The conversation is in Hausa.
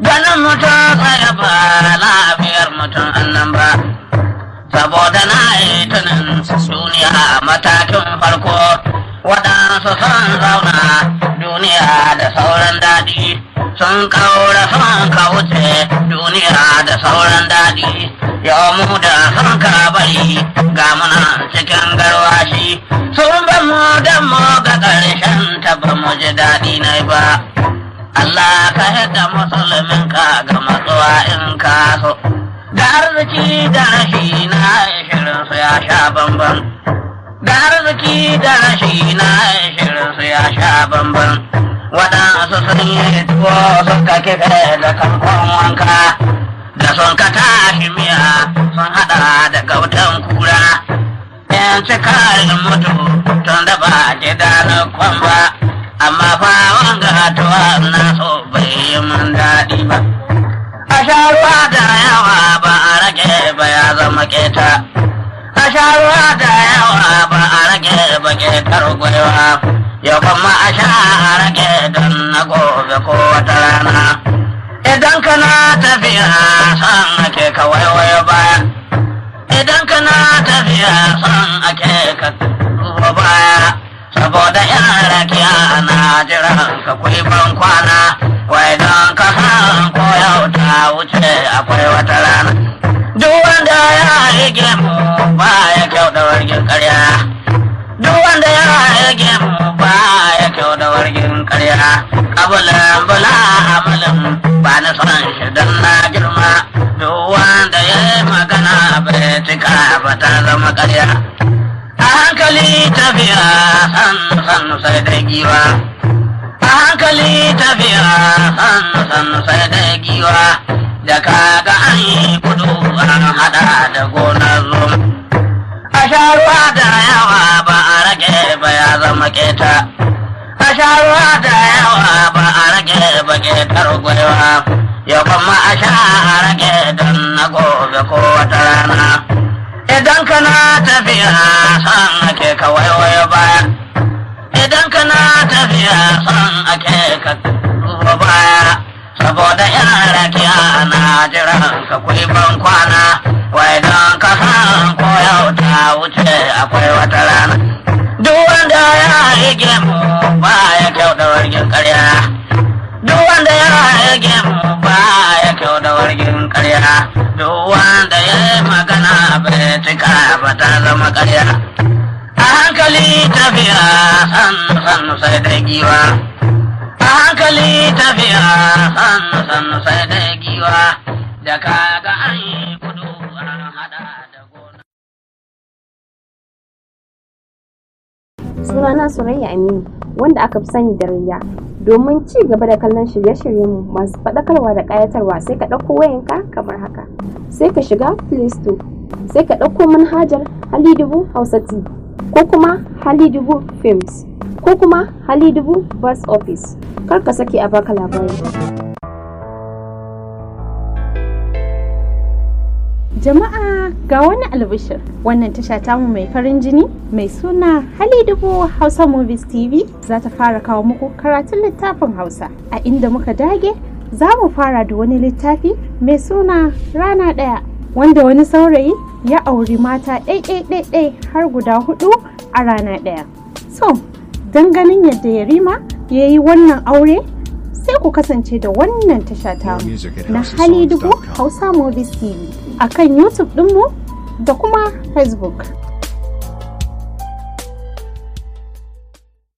ganin mutum tsaye ba lafiyar mutum annan ba saboda na yi tunin suniya a matakin farko waɗansu sun zauna duniya da sauran daɗi sun kaura sun kauce duniya da sauran daɗi yau mu da sun ka bari ga muna cikin garwashi sun ba mu da mu ga ƙarshen ta ba mu ji daɗi na ba Allah ka yadda musulmin ka ga matsuwa in ka so da arziki da rashi na shirin su ya sha bamban da arziki da rashi na shirin su ya sha bamban waɗansu sun yi tuwo suka kife da kankon wanka da sun ka tashi miya sun haɗa da gautan kura yan cikarin mutu tun da ba gida na kwamba amma fa wanga tuwa na so bai yi mun daɗi ba a sha ruwa da yawa ba a rage ba ya zama keta a sha ruwa da yawa ba a rage ba ketar gwaiwa ya kuma a sha a rage don na gobe ko wata rana idan kana tafiya san ake ka waiwaye baya idan kana tafiya san ake ka duba baya saboda yan rakiya na jiran ka kwai ban kwana wai don ka san ko yau ta wuce akwai wata rana duk wanda ya rige mu ba ya kyau da wargin karya duk wanda ya rige mu ba ya kyau da wargin karya kabulan bula amalin ba na son shi don na girma duk wanda ya yi magana bai cika ba ta zama karya a hankali tafiya san san sai da giwa a hankali tafiya san san sai da giwa da kaga an yi kudu an hada da gonar zoma a sha ruwa da yawa ba a rage ba ya zama keta a sha ruwa da yawa ba a rage ba ketar gwaiwa ya kuma a sha a rage don na gobe ko wata rana idan kana tafiya san ake ka waiwaye baya idan kana tafiya san ake ka duba baya saboda yan rakiya na jiran ka kuyi ban kwana wai don ka san ko yau ta wuce akwai wata rana duk wanda ya rige mu ba ya kyau da wargin karya duk wanda ya rige mu ba ya kyau da wargin karya duk wanda ya yi magana bai cika ba ta zama karya a hankali tafiya san san sai da giwa a hankali tafiya san san sai da giwa da kaga an yi kudu an hada da gona sunana Surayya Aminu wanda aka fi sani da Rayya. Domin ci gaba da kallon shirye-shiryenmu masu faɗakarwa da ƙayatarwa sai ka ɗauko wayanka kamar haka. Sai ka shiga Play Store, sai ka ɗauko manhajar Halidubu Hausa T ko kuma Halidubu Films ko kuma Halidubu Bus Office. Kar ka sake a baka labari. Jama'a ga wani albishir wannan tasha tamu mai farin jini mai suna Halidubu Hausa Movies TV za ta fara kawo muku karatun littafin Hausa a inda muka dage za mu fara da wani littafi mai suna rana ɗaya wanda wani saurayi ya auri mata ɗai-ɗai-ɗai har guda hudu a rana ɗaya. So, don ganin yadda Yarima ya yi wannan aure sai ku kasance da wannan tasha tamu na Halidubu Hausa Movies TV a kan YouTube ɗinmu da kuma Facebook.